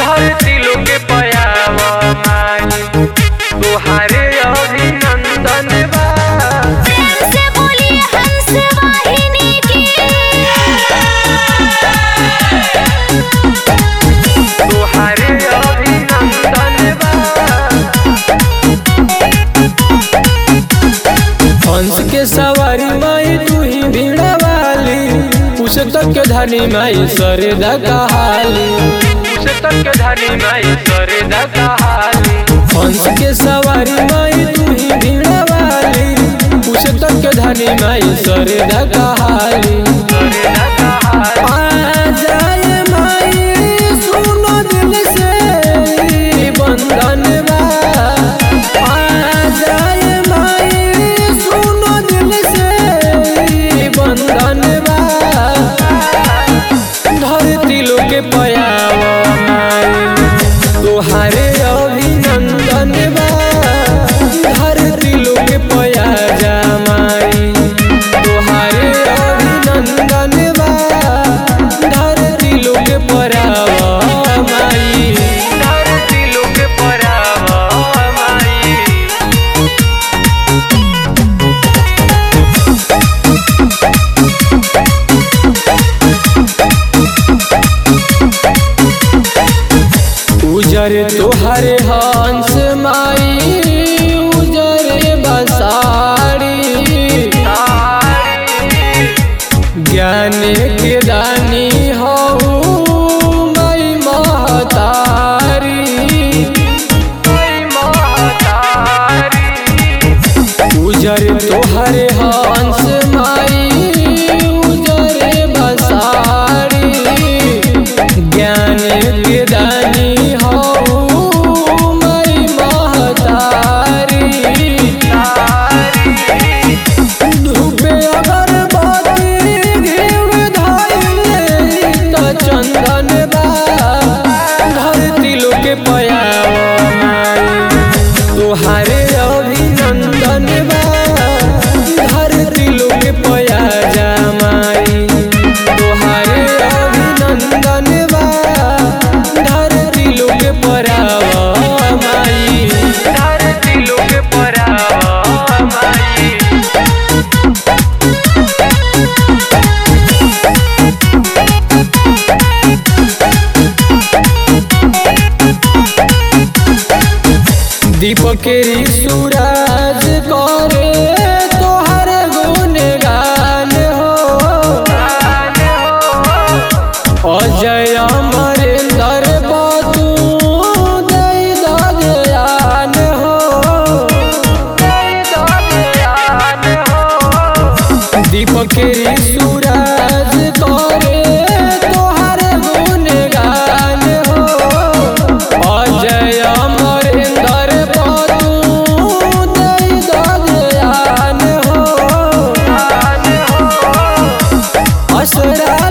धरती लोके पयावा माई तोहारे अभिनंदन बा प्रेम से बोलिए हंस वाहिनी की तोहारे अभिनंदन बा हंस के सवारी माई तू ही भीड़ा वाली पुस्तक के धनी माई सरेदा कहाली पुस्तक के धनी माई सरे दहाली हंस के सवारी माई तू ही भीड़ा वाली पुस्तक के धनी माई सरेदा कहाली सरे दहाली आ जाए माई सुनो दिल से ई बंधन बा आ जाए माई सुनो दिल से ई बंधन बा धरती लोके पयावा माई तोहारे अभिनंदन बा धरती लोके पया जा माई तोहारे अभिनंदन बा धरती लोके परावा माई धरती लोके परावा माई उजर तोहरे हंस माई उजर बसारी ज्ञान के दानी हो मई महतारी उजर तोहरे हंस माई उजर बसारी ज्ञान के दानी हो मई महतारी धूपे अगरबत्ती घीव धइले त चंदन बा धरती लोके पयावा माई तोहारे अभिनंदन बा धरती लोके पया जा माई तोहारे अभिनंदन बा धरती लोके परावा माई धरती लोके परावा माई दीपक सूरज करे तोहर गुणगान हो अजय अमरेंद्र बतू दई दयान हो दीपक सूरज करे तोहर गुणगान हो अजय अमरेंद्र बतू दई दयान हो असरा